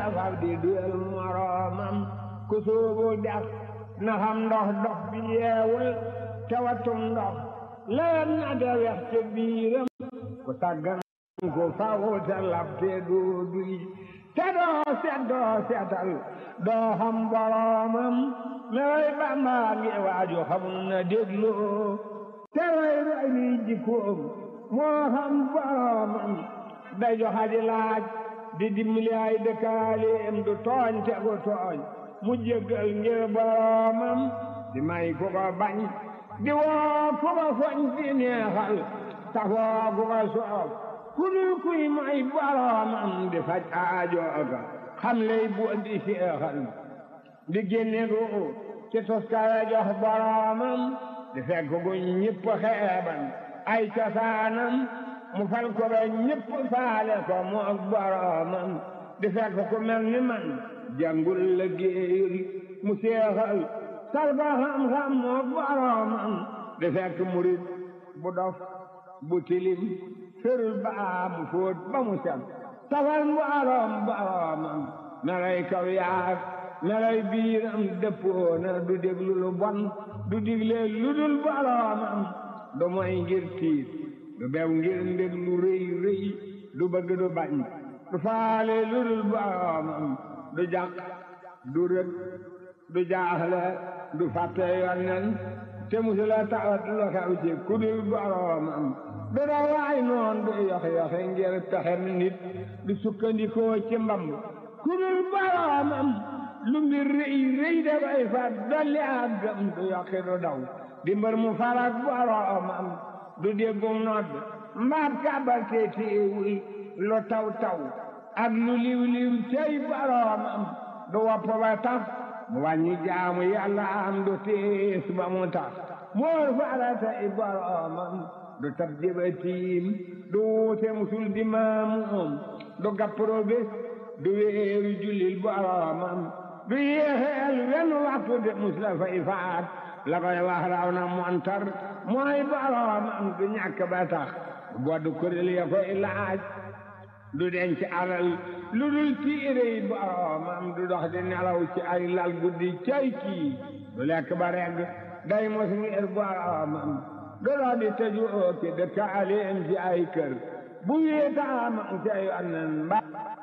faf di duyal moroomam ku soobu dex na xam ndox dox bi yeewul te watum ndox leen na de wex te biiram ku tàggan ko faw te lab te doo duy te doo set doo setal doo xam boroomam mewoy Bàmba ngi waaju xamul na dégloo te roy roy ni jikkoom moo xam boroomam day joxa di laaj di dimbali ay dëkkaaleem du tooñ te gu tooñ mu jéggal ngir boroomam di may ku ko bañ di woo ku ko foñ di neexal tafoo ku ko soof ku dul kuy may boroomam di faj aajooga xam lay bu di seexal di génne ru ci toskare jox boroomam di fekk gu ñëpp xeeban ay cosaanam mu fal ko ba ñëpp faale ko mu ak boroomam di fekk ku mel ni man jàngul la géeyul mu seexal sal ko xam-xam mu ak boroomam di fekk murit bu dof bu tilim ferul baa mu fóot ba mu set tafal boroom boroomam melay kaw yaag melay biiram dëppoona du déglu lu bon du digle lu dul boroomam du moy ngir tiit du bew ngir ndég lu rëy rëy du bëgg du bañ du faale lu dul boroomam du jàq du rëg du jaaxle du fàtte yonnen te musula tawat lu xew ci ku dul boroomam du dawaay noon du yoxe yoxe ngir pexem nit du sukkandikoo ci mbamb ku dul boroomam lu mbir rëy rëy dafay fat dolli àggam du yoqi du daw di mbër mu farak boroomam du déggum nodd mbaab kàbbal te téewul lu taw taw ak lu liw liw cey boroomam du wopp ba tax mu wàññi jaamu yàlla am du tiis ba mu tax moor faratay boroomam du tab jëba tiim du wuute musul di maamuum du gappro bés du wéeru jullil boroomam du yéexeel wenn waxtu de mus la fay faat la koy wax raw na montar mooy boroomam du ñàkk ba tax boddu kuréel ya koy laaj du denc alal lu dul tiire yi boroomam du dox di nelaw ci ay lal guddi cay kii du lekk ba regg day mos ngir boroomam du dox di tëju ci dëkkaaleem ci ay kër bu wéetaamam ca yonnen ba